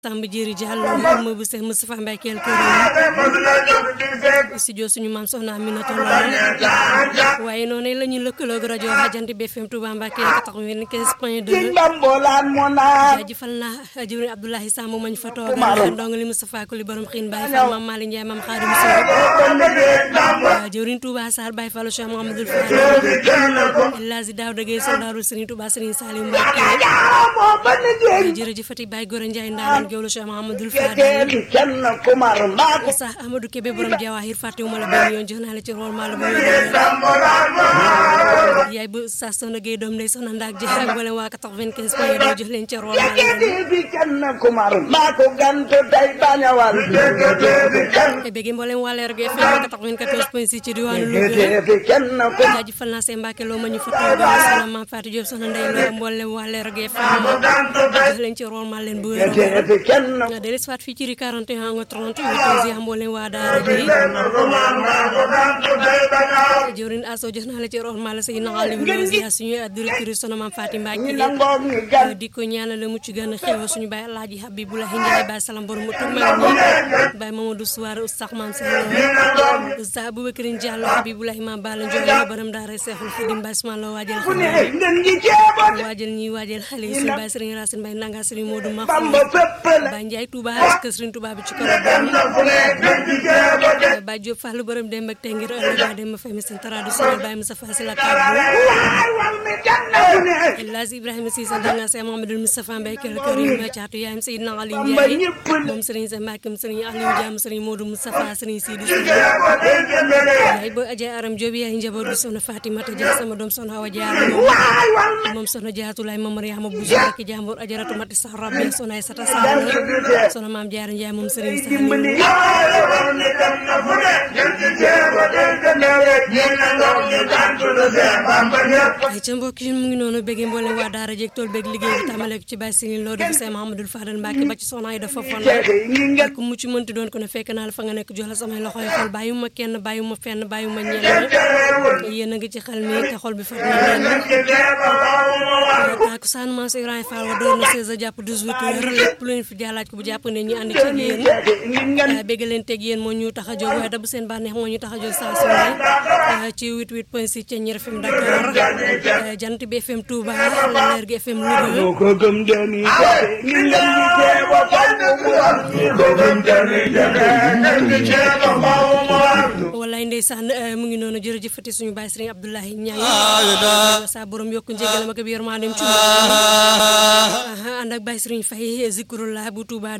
Samba Jéeri Diallo ma bu Seex Moustapha Mbaye Kell Kër studio suñu maam soxna Aminata Lo waaye noonu la ñu lëkkaloog rajo Jant bi FM Touba Mbacké 95 point 2 jaajëfal naa jëwriñ Abdoulaye Samb mañ fa toogal ndongo li Moustapha Kuli borom xiin Baye Fall maam Mali Ndiaye maam Xaadim Sow jëwriñ Touba Sarr Baye Fall Cheikh Mouhamadoul Fall Lazi Daouda Gueye soldaaru Serigne Touba Serigne Saliou Mbacké jërëjëfati Baye Gora Ndiaye ndaanaan géwlu Cheikh Mouhamadoul Fadal sax Amadou Kébé borom Jawahir fàttewuma la benn yoon jox naa la ci rôle maa la bu yaay bu sa soxna Gueye doom ndey soxna ndaak ji ak wala waa 95 point doo jox leen ci rôle maa la bëgg mboolem waa Leer gi FM 94 point 6 ci diwaanu Louga jaajëfal naa seen Mbàkke loo ma ñu fa toogal soxna Mame Fatou Diop soxna Ndey Lo mboolem waa Leer gi FM jox leen ci rôle maa leen bu wér delis faat fii ci ri 41 nga 38 yi mboolem waa daara ji jëwriñ aso jox naa la ci rôle maa la say naxali wi suñu directrice soxna Mame Fatou Mbacke di ko ñaanal la mucc gën a xew suñu baay Alaaji Habibulahi Ndiaye baay salam borom mu tug mag ñi baay Mamadou Souare Oustaz Mame Sall Oustaz Aboubacrine Diallo Habibulahi Mame Balla Ndiol borom daara Seexul Xadim Baay Ismaïla waajal xale waajal ñi waajal xale yi suñu baay Serigne Racine Mbaye nanga Serigne Modou Mahfouz Baay Ndiaye Touba kër Serigne Touba bi ci koro Baay Diop Fall borom dem ak tey ngir ëllëg baay dem fay mi seen traditionnel Baay Moussa Fassi la kàddu Lazi Ibrahima Cissé ndanga Seex Mamadou Moustapha Mbaye Kell Karim caatu yaayam Seydina Ali Ndiaye moom Serigne Sa Mbacke Serigne Aliou Diam Serigne Modou Moustapha Serigne Sidi yaay booy Adja Aram Diop yaay njaboot bi soxna Fatimata Dia sama doom soxna Awa Diarra moom soxna Jaatulaay Mame Mariama Bousso ak jàmbur Ajaratu Mati Sax Rabbi soxna ay Sata Sall soxna Maam Diarra Ndiaye moom Serigne Saliou ca mbokk yi mu ngi noonu bëgg mboolem waa daara jeeg tool bëgg liggéey bi tàmbale ko ci Baye Sini Lo def Seex Mahamadul Fadal Mbàkke ba ci soxna ay dafa fon ak mu ci mënti doon ko ne fekk naa la fa nga nekk jox la samay loxoy xol bàyyuma kenn bàyyuma fenn bàyyuma ñenn yéen a ngi ci xel mi te xol bi fat na leen takusaan maam si Ibrahima Fall wa doon na 16 jàpp 18 heures lépp lu leen fi jaalaaj ko bu jàpp ne ñu ànd ci yéen bëgg leen teg yéen moo ñu tax a jóg waaye da bu seen bànneex moo ñu tax a jóg saa su ne ci 88 point 6 ca Ñeer FM Dakar jant bi FM Touba Leer gi FM Louga wallaay ndeysaan mu ngi noonu jërëjëfati suñu baay Sëriñ Abdoulaye Ñaay sa borom yokku njëgalam ak yërmandeem ci ànd ak baay Sëriñ Fay zikrullah bu Touba